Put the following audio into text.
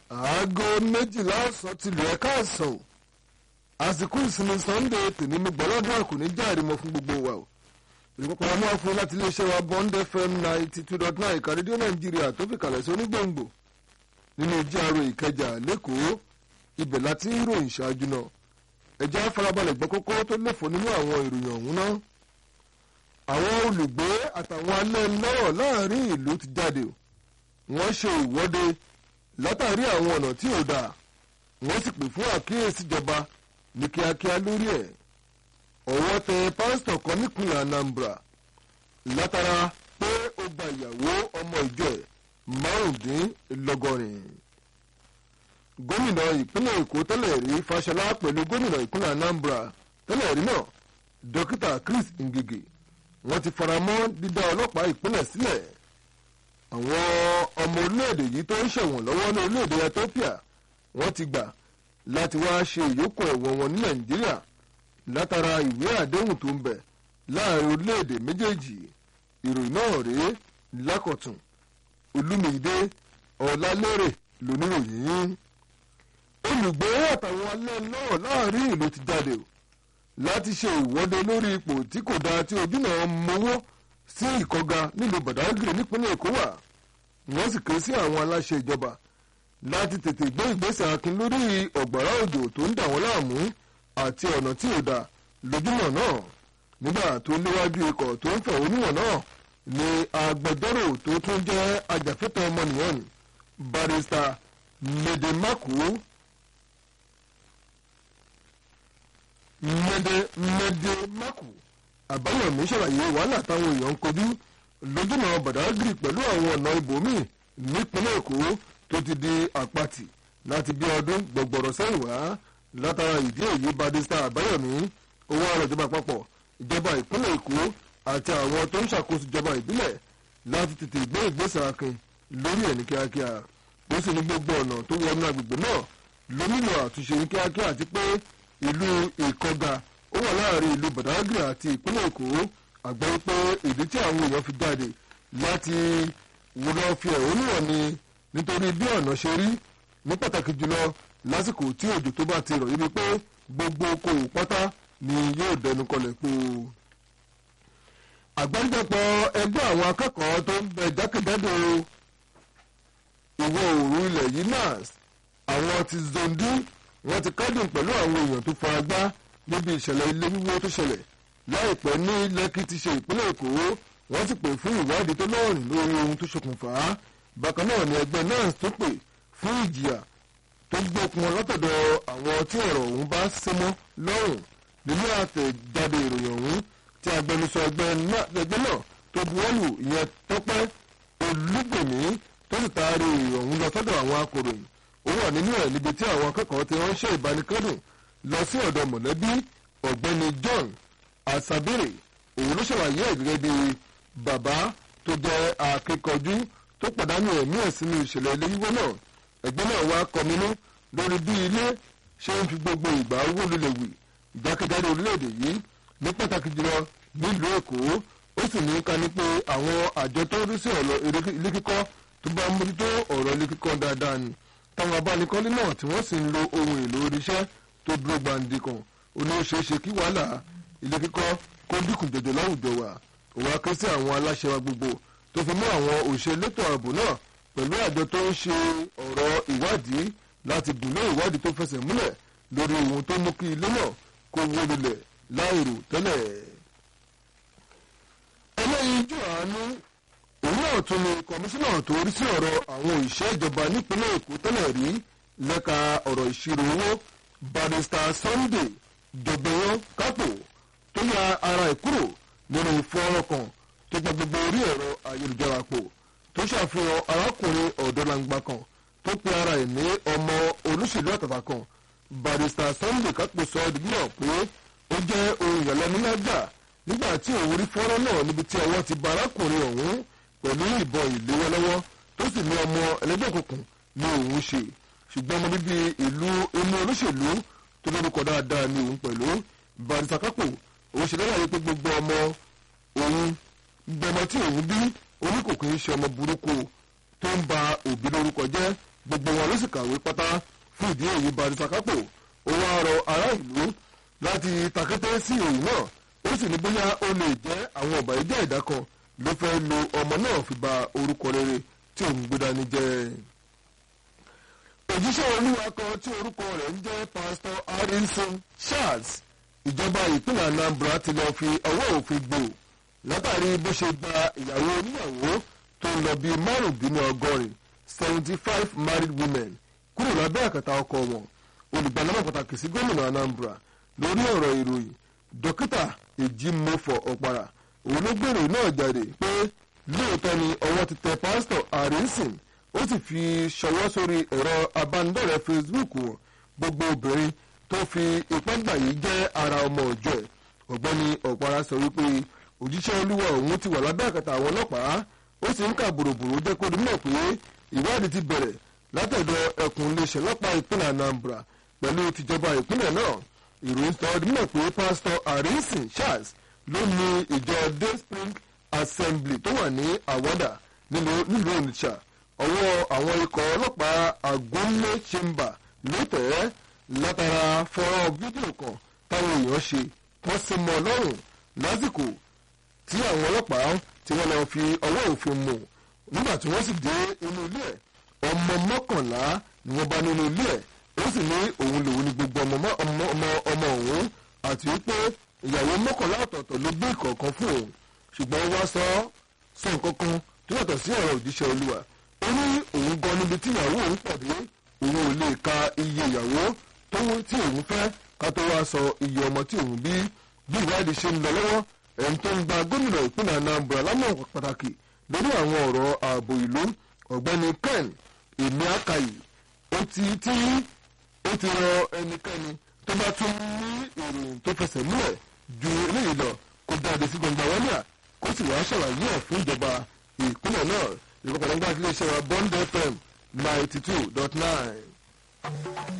aago méjìlá ọ̀sán ti lù ẹ́ káàsán o àsìkò ìsinmi sunday tèmi mi gbọ́lọ́dún àkùnrin jáde mọ́ fún gbogbo wa o ìrìkọ́kọ́ wa máa fún láti iléeṣẹ́ wa bond fm ninety two dot nine ìka rédíò nàìjíríà tó fi kalẹ̀ sí onígbòǹgbò nínú jíàrò ìkẹjà lẹ́kọ̀ọ́ ibẹ̀ láti ń ròyìn ṣáájú náà ẹ̀jẹ̀ farabalẹ̀ gbọ́ kókó tó léfò nínú àwọn ìròyìn ọ̀hún náà àwọn olùgbé àtàwọn alẹ́ lọ́rọ̀ láàrin ìlú ti jáde o wọ́n ṣe ìwọ́de látàrí àwọn ọ̀nà tí ò dáa wọ́n sì pè fún àkíyèsí ìjọba ní kíákíá lórí ẹ̀ ọwọ́ tẹ pásítọ̀ kan nípìnlẹ̀ anambra látara pé ó gba ìyàwó ọmọ ìjọ ẹ̀ márùndínlọ́gọ́rin gómìnà ìpínlẹ̀ èkó tẹ́lẹ̀ rí fàṣọlá pẹ̀lú gómìnà ìpínlẹ̀ anambra tẹ́lẹ̀ rí náà dókítà chris ngige wọ́n ti faramọ́ dídá ọlọ́pàá ìpínlẹ̀ sílẹ̀ àwọn ọmọ orílẹ̀-èdè yìí tó ń ṣẹ̀wọ̀n lọ́wọ́ ní orílẹ̀-èdè ethiopia wọ́n ti gbà láti wá ṣe ìyókù ẹ̀wọ̀n wọn ní nàìjíríà látara ìwé àdéhùn tó ń bẹ láàrin orílẹ̀-èdè méjèèjì ìròyìn náà rèé lákọ̀tún olúmídé ọ̀làlérè lóníròyìn olùgbé àtàwọn alẹ́ náà láàrin ìlú ti jáde o láti ṣe ìwọ́de lórí ipò tí kò dáa tí ojú náà mowó sí ìkọ́ga nílùú badagry nípínlẹ̀ èkó wà wọ́n sì ké sí àwọn aláṣẹ ìjọba láti tètè gbé ìgbésẹ̀ akin lórí ọ̀gbàrá òjò tó ń dà wọ́n láàmú àti ọ̀nà tí ò dáa lójúmọ̀ náà nígbà tó léwájú ikọ̀ tó ń fẹ̀hónúhàn náà ni agbẹjọ́rò tó tún jẹ́ ajàfẹ́tọ̀ ọmọnìyàn barista medemaku medemaku àbáyọ̀mí ṣàlàyé wàhálà táwọn èèyàn ń kojú lójúnà badagry pẹ̀lú àwọn ọ̀nà ibòmíì nípínlẹ̀ èkó tó ti di àpatì láti bí ọdún gbọ̀gbọ̀rọ̀ sẹ́yìn wá látara ìdí èyí barista àbáyọ̀mí owó àrọ̀ ìjọba àpapọ̀ ìjọba ìpínlẹ̀ èkó àti àwọn tó ń ṣàkóso ìjọba ìbílẹ̀ láti tètè gbé ìgbésẹ̀ akin lórí ẹ̀ ní kíákíá ó sì ní gbogbo ọ̀nà tó wọnú agbègbè náà ló nílò àtúnṣe ní kíákíá àti pé ìlú ìkọga ó wà láàrin ìlú badagry àti ìpínlẹ̀ èkó àgbẹ̀ pé ìdí tí àwọn èèyàn fi jáde láti wúlọ fi ẹ̀hónú hàn ni nítorí bí ọ̀nà ṣe rí ní pàtàkì jùlọ lásìkò tí òjò tó bá ti rọ̀ yí ni pé gbogbo okòwò pátá ni yóò dẹnu kọlẹ̀ po. àgbáríjọpọ̀ ẹgbẹ́ àwọn akẹ́kọ̀ọ́ tó ń bẹ jákèjádò ìwọ̀ oòrùn ilẹ̀ yìí NANS àwọn ti zondi wọ́n ti kádùn pẹ̀lú àwọn èèyàn tó fara gbá níbi ìṣẹ̀lẹ̀ ilé wíwó tó ṣẹlẹ̀ láìpẹ́ ní lẹ́kì ti ṣe ìpínlẹ̀ èkó wọ́n sì pè fún ìwádìí tó lọ́rùn lórí ohun tó ṣokùnfà á bákan náà ni ẹgbẹ́ NANS tó pè fún ìjìyà tó gbókun látọ̀dọ̀ àwọn tí ọ̀rọ̀ ọ̀hún bá símọ́ lọ́rùn nínú àtẹ̀jáde ìròyìn ọ̀hún tí agbẹnusọ ẹgbẹ́ náà tó buwọ́lù ìyẹn tọ́pẹ́ olúgbèmí tó sì taari ọ̀hún lọ sọ́dọ̀ àwọn akòròyìn ó wà nínú ẹ̀ níbi tí àwọn akẹ́kọ̀ọ́ ti ránṣẹ́ ìbánikẹ́dùn lọ sí ọ̀dọ̀ mọ̀lẹ́bí ọ̀gbẹ́ni John Asabere òun ló ṣàlàyé ẹ̀ gẹ́gẹ́ bí bàbá tó jẹ́ akẹ́kọ̀ọ́jú tó pàdánù ẹ̀mí ẹ̀ sínú ìṣẹ̀lẹ̀ ilé wíwó náà ẹgbẹ́ náà wá kọminú lórí bí ilé ṣe ń fi gbogbo ìgbà owó lulẹ̀ wì ìjákèjádò orílẹ̀-èdè yìí ní pàtàkì jùlọ nílùú Èkó ó sì ní ká ní pé àwọn àjọ tó ń rí sí ọ̀rọ̀ ilé kíkọ́ tó bá mójútó ọ̀rọ̀ ilé kíkọ́ dáadáa ni táwọn abánikọ́lé náà tí wọ́n sì ń lo ohun èlò oríṣẹ́ tó dúró gbàǹdì kan ó ní ó ṣeé ṣe kí wàhálà ilé kíkọ́ kó dínkù jọjọ láwùjọ wa òun á ké sí àwọn aláṣẹ wa gbogbo tó fi mú àwọn òṣè elétò ààbò náà pẹ̀lú àjọ tó ń ṣe ọ̀rọ̀ ìwádìí láti dùnú ìwádìí tó fẹsẹ̀ múlẹ̀ lórí ohun tó mú kí ilé náà kó wó lulẹ̀ láìrò tẹ́lẹ̀. ẹlẹ́yinjú àánú òun náà tún ni kọmíṣánná tó rí sí ọ̀rọ̀ àwọn òṣìṣẹ́ ìjọba nípínlẹ̀ èkó tẹ́lẹ̀ rí lẹ́ka ọ̀rọ̀ ìṣirò owó barista sunday dọ̀gbẹ̀yàn kápò tó ya ara ẹ̀ kúrò nínú fọ́ọ̀rọ̀ kan tó gba gbogbo orí ẹ̀rọ ayélujára pò tó ṣàfihàn arákùnrin ọ̀dọ́langba kan tó pe ara ẹ̀ ní ọmọ olóṣèlú àtàtà kan barista sunday kápò sọ ọ́ dìgbìmọ̀ pé ó jẹ́ ohun ìyàlẹ́nu lágbà nígbà tí òun rí fọ́ọ̀rọ̀ náà níbi tí ọwọ́ ti ba arákùnrin ọ̀hún pẹ̀lú ìbọn ìléwọ́ lọ́wọ́ tó sì ní ọmọ ẹlẹ́gbẹ́ òkùnkùn ní òun ṣe ṣùgbọ́n ọmọ bíbí ìlú inú olóṣèlú tó lórúkọ dáadáa ní òun pẹ̀lú barista kápò òun ṣe lálàyé pé gbogbo ọmọ òun gbọmọ tí òun bí oníkòkò ń ṣe ọmọ burúkú tó ń ba òbí lórúkọ jẹ́ gbogbo wọn ló sì kàwé pátá fún ìdí èyí barista kápò ó wá rọ ará ìlú láti takété sí èyí náà ó sì ní bóyá ó lè jẹ́ àwọn ọ̀bà ìjẹ́ ẹ̀dá kan ló fẹ́ lo ọmọ náà fi ba orúkọ rere tí òun gbé dání jẹ́ òjíṣẹ́ olúwa kan tí orúkọ rẹ̀ ń jẹ́ pásítọ̀ harrison charles ìjọba ìpínlẹ̀ anambra ti lọ́ọ́ fi ọwọ́ òfin gbò látàrí bó ṣe gba ìyàwó oníyàwó tó ń lọ bí márùndínlọ́gọ́rin seventy five married women kúrò lábẹ́ àkàtà ọkọ wọn olùgbàlámọ̀ pàtàkì sí gómìnà anambra lórí ọ̀rọ̀ ìròyìn dókítà èjìmọ́fọ̀ ọ̀pàrà òun ló gbèrò náà jáde pé lóòótọ́ ni ọwọ́ ti tẹ pásítọ̀ harrison ó sì fi ṣọwọ́ sórí ẹ̀rọ abánidọ́rẹ̀ẹ́ facebook wọn gbogbo obìnrin tó fi ipá gbà yìí jẹ́ ara ọmọ ọjọ́ ẹ̀ ọ̀gbẹ́ni ọ̀pára sọ wípé òjíṣẹ́ olúwa òun ti wà lábẹ́ àkàtà àwọn ọlọ́pàá ó sì ń kà bòròbòrò jẹ́ kó dimọ̀ pé ìwádìí ti bẹ̀rẹ̀ látọ̀dọ̀ ẹkùn iléeṣẹ́ ọlọ́pàá ìpínlẹ̀ anambra pẹ̀lú tìjọba ìpínlẹ̀ náà ìròyìn sọ ọ́ dimọ̀ pé pásítọ̀ harrison charles ló ní ìjọ dayspring assembly tó wà ní àwọ́dà nílùú onitsha ọwọ́ àwọn ikọ̀ ọlọ́pàá àgúnlé chamber ló tẹ̀ ẹ́ látara fọ́nrán fídíò kan táwọn èèyàn ṣe wọ́n sì mọ́ lọ́rùn lásìkò tí àwọn ọlọ́pàá tí wọ́n lọ fi ọwọ́ òfin mú nígbà tí wọ́n sì dé inú ilé ẹ̀ ọmọ mọ́kànlá ni wọ́n bá nínú ilé ẹ̀ ó sì ní òun lòun ní gbogbo ọmọ ọmọ òun àti wípé ìyàwó mọ́kànlá ọ̀tọ̀ọ̀tọ̀ ló gbé ìkọ̀ọ̀kan fún òun ṣùgbọ́n wá sọ sọ nǹkan kan tó yàtọ̀ sí ọ̀rọ̀ òjíṣẹ́ olúwa ó ní òun gan níbi tí ìyàwó òun pàdé òun ò lè ka iye ìyàwó tí òun fẹ́ ká tó wá sọ iye ọmọ tí òun bí bí ìwádìí ṣe ń lọ lọ́wọ́ ẹ̀ń tó ń gba gómìnà ìpínlẹ̀ anambra lámọ̀ pàtàkì lórí àwọn ọ̀rọ̀ ààbò ìlú ọ̀gbẹ́ni ken èmi àkàyè ó ti tí ó ti rọ ẹnikẹ́ni tó bá tún ní ìròyìn tó fẹsẹ̀ múlẹ̀ ju eléyìí lọ kó jáde sí gbọ̀ngbà wọlé à kó sì wá ṣàlàyé ẹ̀ fún ìjọba ìpínlẹ̀ náà ìkọ̀kọ̀ nígbà tí iléeṣẹ́ wa bond fm ninety two dot nine.